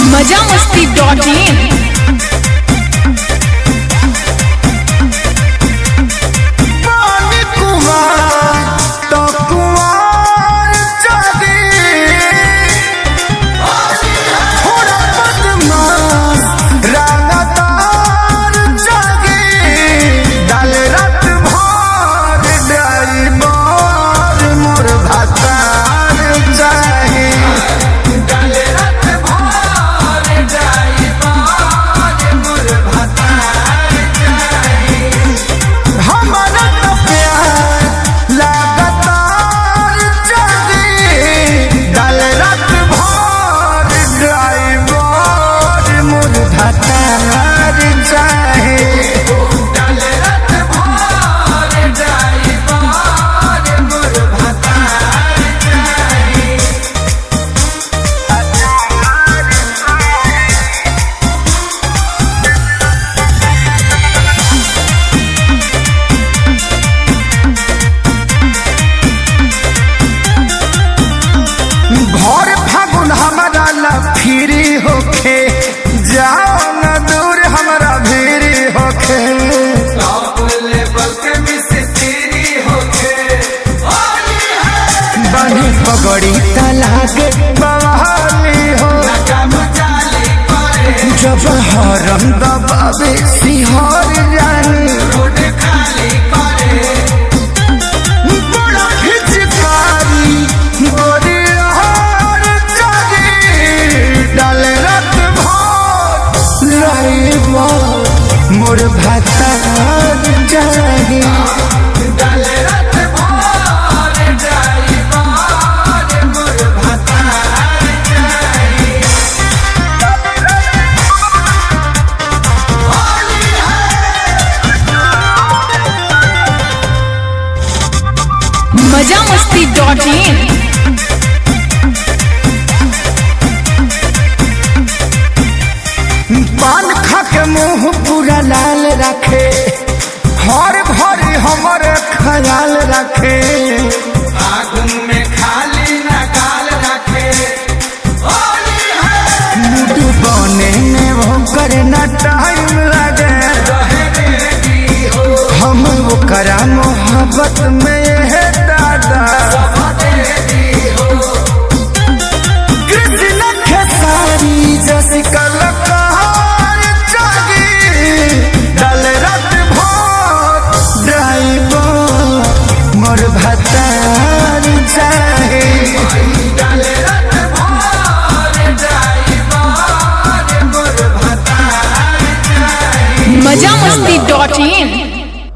मजा मस्ती dot in पानी कुमार तो कुमार जागे थोड़ा बदमाश रागातार जागे डाल रात भर ड्राइवर मोर भातार चाहे डाल रात भर ड्राइवर मोर भातार चाहे हमारा तो प्यार लगातार जागे डाल रात भर ड्राइवर मोर भतार चाहे डाल रात भर ड्राइवर मोर भतार चाहे भर फागुन हमारा ला फिरी होखे जाओ न दूर हमारा भीरी होखे बनी पगड़ी तलाके बवाली हो जब हरम दबावे सिहर जानी बड़ा हिचकारी गोरी हार जागे डाल रात भर लाइबा मोर भातार जागे डाल रात भर ड्राइवर मोर भातार जागे मजा मस्ती डॉट इन पान खा के मुंह पूरा लाल रखे हर भरी हमर ख्याल रखे आगुन में खाली न गाल रखे मुटु बने में वो करे न टाइम लगे हम वो करा मोहब्बत में है दादा कृष्ण खेसारी जस कलकार जागी डल रात भर ड्राइवर मोर भतार चाहे डल रात भर ड्राइवर मोर भतार चाहे मजा मस्ती डॉट इन